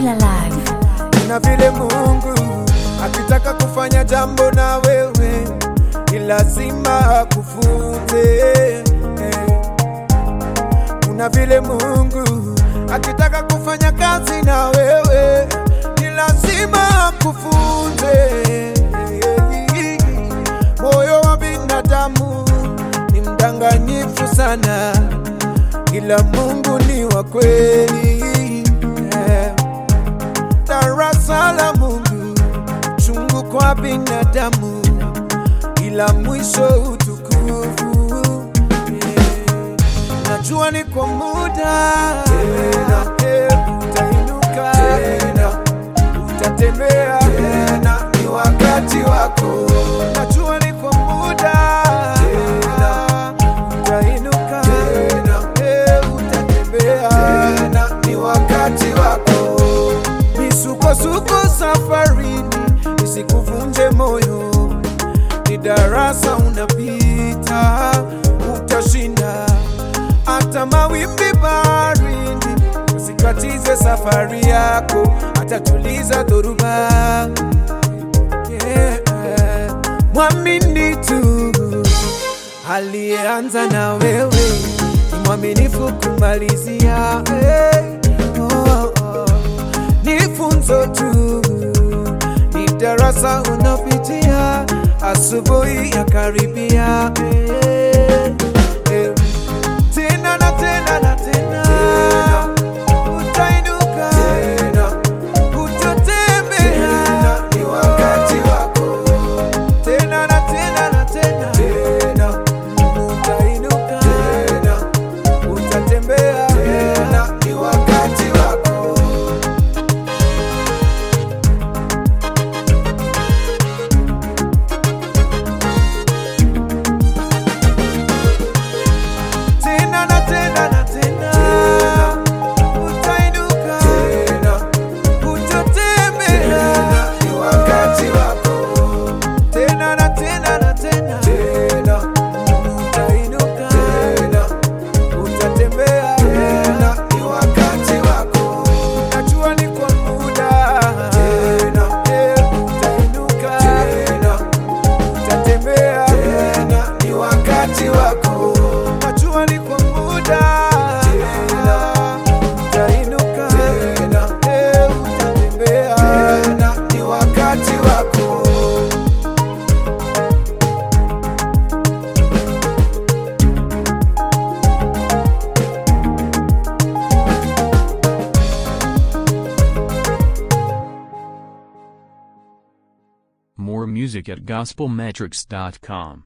Kila live. na vile Mungu akitaka kufanya jambo na wewe ni lazima akufunze. Kuna vile Mungu akitaka kufanya kazi na wewe ni lazima akufunze. Moyo wa binadamu ni mdanganyifu sana, ila Mungu ni wa kweli. Yeah darasa la Mungu, chungu kwa binadamu, ila mwisho utukufu. Yeah. Najua ni kwa muda tena, eh, utainuka tena, utatembea tena, ni wakati wako. Najua ni kwa muda tena, utainuka tena, eh, utatembea tena, ni wakati wako misukosuko safarini isikuvunje moyo, ni darasa unapita, utashinda. Hata mawimbi baharini usikatize safari yako, atatuliza dhoruba. Yeah. Mwamini tu aliyeanza na wewe, ni mwaminifu kumalizia. Hey. Oh, oh ni funzo tu, ni darasa unapitia, asubuhi ya karibia eh, eh. tena na tena na tena, utainuka tena, utatembea, ni wakati wako tena na tena na tena, tena utainuka tena, utatembea tena, ni wakati wako. tena na tena na tena, utainuka tena, utatembea, ni wakati wako tena na tena na tena, tena utainuka tena, utatembea tena, ni wakati wako. Najua ni kwa muda tena, eh, utainuka tena, utatembea tena, ni wakati wako. Najua ni kwa muda tena, utainuka tena, eh, utatembea tena, ni wakati wako. More music at gospelmetrics.com.